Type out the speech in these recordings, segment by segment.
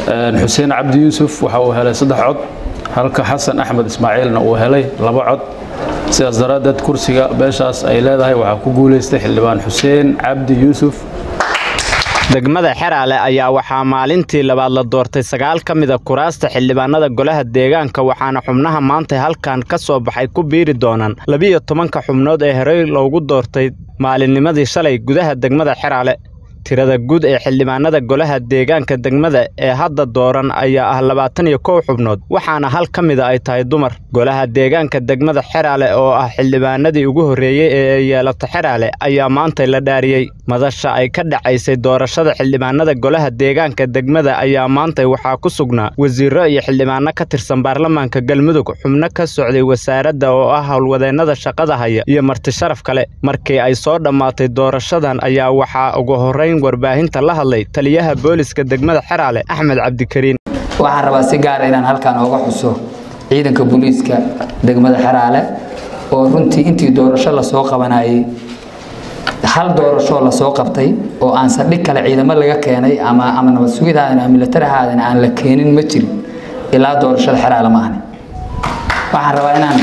xuseen cabdi yuusuf waxa uu helay saddex cod halka xasan axmed ismaaciilna uu helay laba cod sidaas daraaddeed kursiga beeshaas ay leedahay waxaa ku guulaystay xildhibaan xuseen cabdi yuusuf degmada xeraale ayaa waxaa maalintii labaad la doortay sagaal ka mida kuraasta xildhibaanada golaha deegaanka waxaana xubnaha maanta halkan ka soo baxay ku biiri doonaan labiyo tobanka xubnood ee horey loogu doortay maalinnimadii shalay gudaha degmada xeraale tirada guud ee xildhibaanada golaha deegaanka degmada ee hadda dooran ayaa ah labaatan iyo kow xubnood waxaana hal ka mida ay tahay dumar golaha deegaanka degmada xeraale oo ah xildhibaanadii ugu horreeyey ee ay yeelato xeraale ayaa maanta la dhaariyey madasha ay ka dhacaysay doorashada xildhibaanada golaha deegaanka degmada ayaa maanta waxaa ku sugnaa wasiiro iyo xildhibaano ka tirsan baarlamaanka galmudug xubno ka socday wasaaradda oo ah howlwadeennada shaqada haya iyo marti sharaf kale markii ay soo dhammaatay doorashadan ayaa waxaa ugu horrayn warbaahinta la hadlay taliyaha booliska degmada xeraale axmed cabdikariin waxaan rabaa si gaara inaan halkan ooga xuso ciidanka booliiska degmada xeraale oo runtii intii doorasho lasoo qabanayay hal doorashoo lasoo qabtay oo aan saldhig kale ciidamo laga keenay ama ama nabad sugidaadan ama milatarahaadana aan la keenin ma jirin ilaa doorashada xeraale ma ahni waxaan rabaa inaan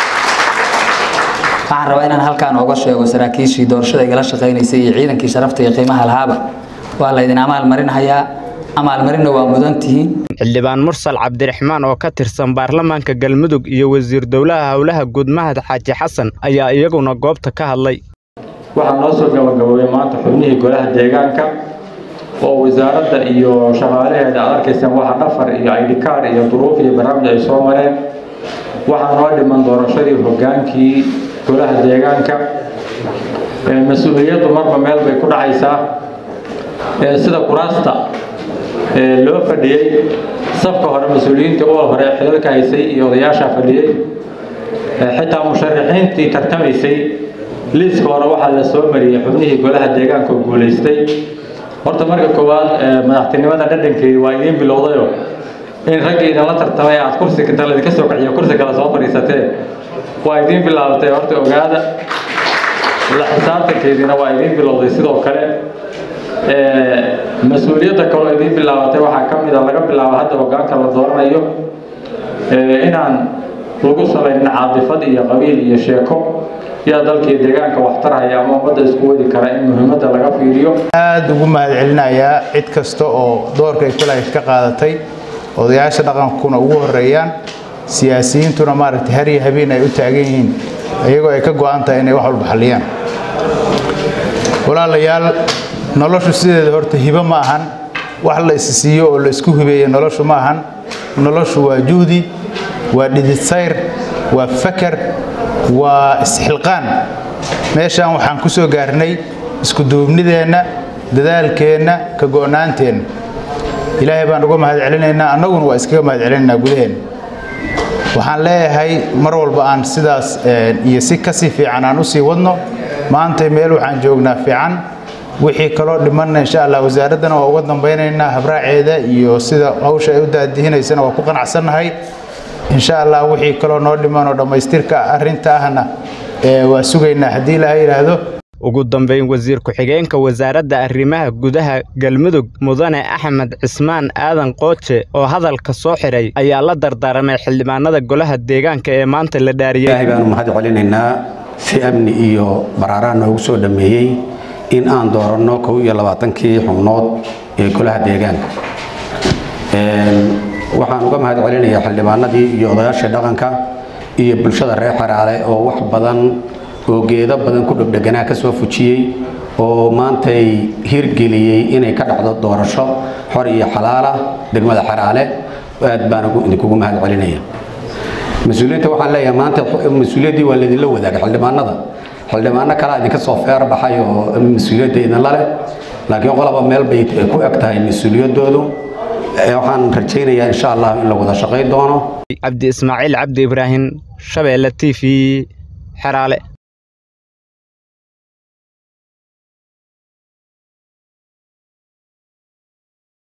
waxaan rabaa inaan halkaan ooga sheego saraakiishii doorashada igala shaqaynaysay iyo ciidankii sharafta iyo qiimaha lahaaba waa laydin amaalmarinhayaa amaalmarinna waa mudan tihiin xildhibaan mursal cabdiraxmaan oo ka tirsan baarlamaanka galmudug iyo wasiir dowlaha howlaha guud mahad xaaji xasan ayaa iyaguna goobta ka hadlay waxaa noo soo gabagaboobay maanta xubnihii golaha deegaanka oo wasaaradda iyo shaqaalaheeda aad arkaysaan waxa dhafar iyo aydhikaar iyo duruuf iyo barnaamij ay soo mareen waxaa noo dhiman doorashadii hogaankii golaha deegaanka mas-uuliyaddu marba meel bay ku dhacaysaa sida kuraasta loo fadhiyey safka hore mas-uuliyiinta uga hore xilalka haysay iyo odayaashaa fadhiyey xitaa musharaxiintii tartamaysay liiska hore waxaa la soo mariyey xubnihii golaha deegaanka oo guulaystay horta marka koowaad madaxtinimada dhadhankeedi waa idiin bilowdayo in raggii idinla tartamay aad kursi inta laydinka soo kaciyo kursi kale soo fadhiisatee waa idiin bilaabatay horta ogaada la xisaabtankeediina waa idiin bilowday sidoo kale mas-uuliyadda kaloo idiin bilaabatay waxaa ka mid a laga bilaabo hadda hogaanka la dooranayo inaan lagu salaynin caadifad iyo qabiil iyo sheeko yaa dalkii deegaanka waxtarhaya ama ummadda isku wadi kara in muhiimadda laga fiiriyo aada ugu mahadcelinayaa cid kasta oo doorka ay kulahayd ka qaadatay odayaasha dhaqankuna ugu horeeyaan siyaasiyiintuna maaragtay har iyo habeen ay u taagan yihiin iyagoo ay ka go-an tahay inay wax walba xalliyaan walaalayaal noloshu sideeda horta hibo ma ahan wax la isi siiyo oo la isku hibeeya noloshu ma ahan noloshu waa juhdi waa dhidid-sayr waa fakar waa isxilqaan meeshaan waxaan ku soo gaarnay isku duubnideenna dadaalkeenna ka go'naanteenna ilaahay baan uga mahad celinaynaa annaguna waa iskaga mahad celinaynaa gudaheenna waxaan leeyahay mar walba aan sidaas iyo si kasii fiican aan usii wadno maanta meel waxaan joognaa fiican wixii kaloo dhimanna insha allah wasaaraddana waa uga dambaynaynaa habraaceeda iyo sida hawsha ay u daadihinaysana waa ku qanacsannahay insha allah wixii kaloo noo dhiman oo dhammaystirka arrinta ahna waa sugaynaa haddii ilaha yidhaahdo ugu dambayn wasiir ku-xigeenka wasaaradda arrimaha gudaha galmudug mudane axmed cismaan aadan qooje oo hadalka soo xidhay ayaa la dardaaramay xildhibaanada golaha deegaanka ee maanta la dhaariyey ilaahay baanu mahad celinaynaa si amni iyo baraaraan noogu soo dhammeeyey in aan dooranno kow iyo labaatankii xubnood ee golaha deegaanka waxaan uga mahad celinayaa xildhibaanadii iyo odayaashii dhaqanka iyo bulshada reer xaraale oo wax badan oo geedo badan ku dhegdheganaa ka soo fujiyey oo maantay hirgeliyey inay ka dhacdo doorasho xor iyo xalaala degmada xaraale aad baan idinkugu mahad celinaya mas-uuliyiinta waxaan leeyahay maanta mas-uuliyaddii waa laydinla wadaagay xildhibaanada xildhibaano kalaa idinka soo feer baxay oo mas-uuliyadda idinla leh laakiin qolaba meel bay ku eg tahay mas-uuliyaddoodu waxaan rajaynayaa insha allah in la wada shaqayn doono cabdi ismaaciil cabdi ibraahim shabeelle t v xeraale